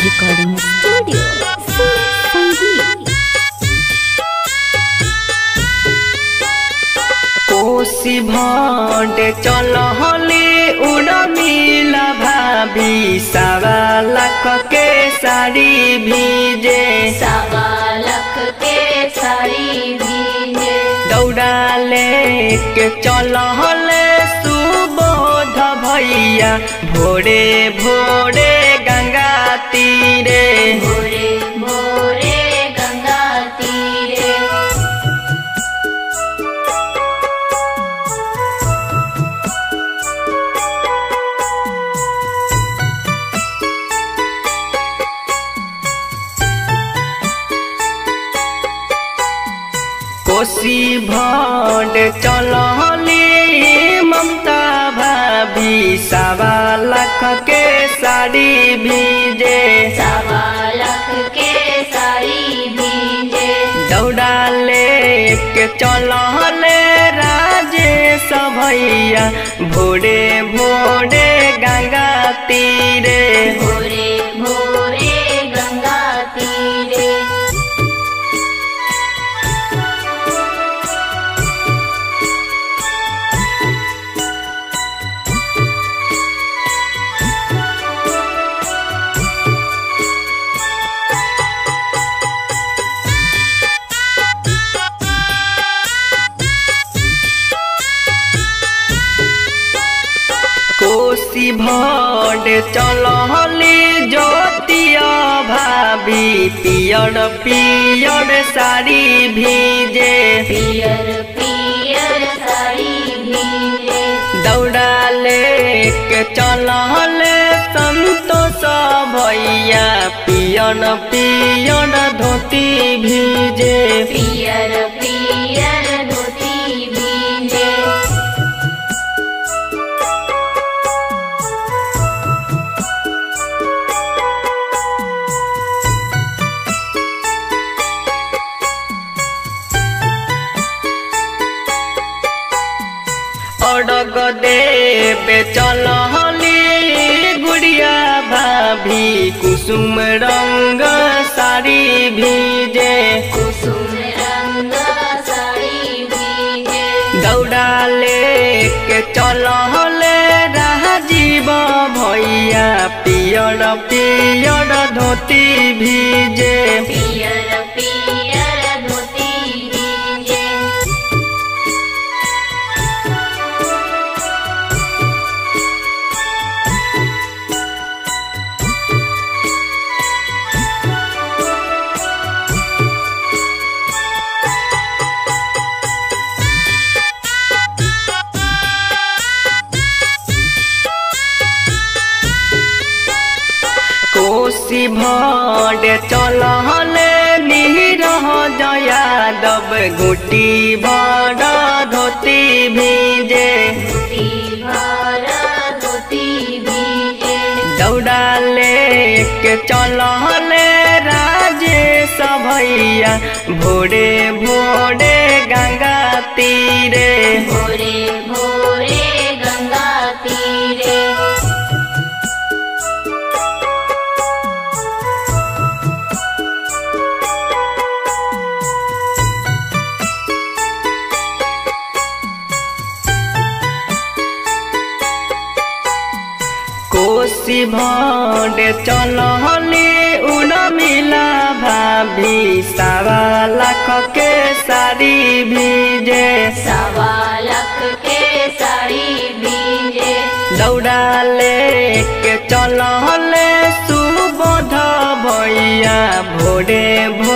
Recording Studio. Sangeet. कोसी भांड चल हले उड़मिला भाभी सवा लाख के साड़ी भीजे सवा लख के साड़ी भीजे दौड़ा लेके चल हले सुबोध भैया भोरे भोरे गंगा तीरे भोरे भोरे गंगा तीरे कोसी भांड चल हले ममता भाभी सवा लाख के साड़ी भीजे सवा लख के साड़ी भीजे दौड़ा लेके चलले राजेश भैया भोरे भोरे गंगा तीरे भोरे भोरे गंगा तीरे कोसी भांड चलले ज्योतिया भाभी पियर पियर साड़ी भीजे पियर पियर साड़ी भीजे दौड़ा लेके चलले संतोष भैया पियर पियर धोती भीजे पियर पियर धोती भीजे अड़ग देवे चल गुड़िया भाभी कुसुम रंग साड़ी भीजे कुसुम रंग साड़ी भीजे दौड़ा लेके चल राजीव भैया पियर पियर धोती भीजे पियर पियर धोती भीजे कोसी भांड चल निरह जयादव गुटी भर धोती भीजे धोती भर धोती भीजे दौड़ा लेके चल राजेश भैया भोरे भोरे गंगा तीरे भोरे भोरे गंगा तीरे कोसी भांड चल उड़मिला भाभी सवा लाख के साड़ी भीजे सवा लख के साड़ी भीजे दौड़ा लेके चल सुबोध भैया भोरे भोरे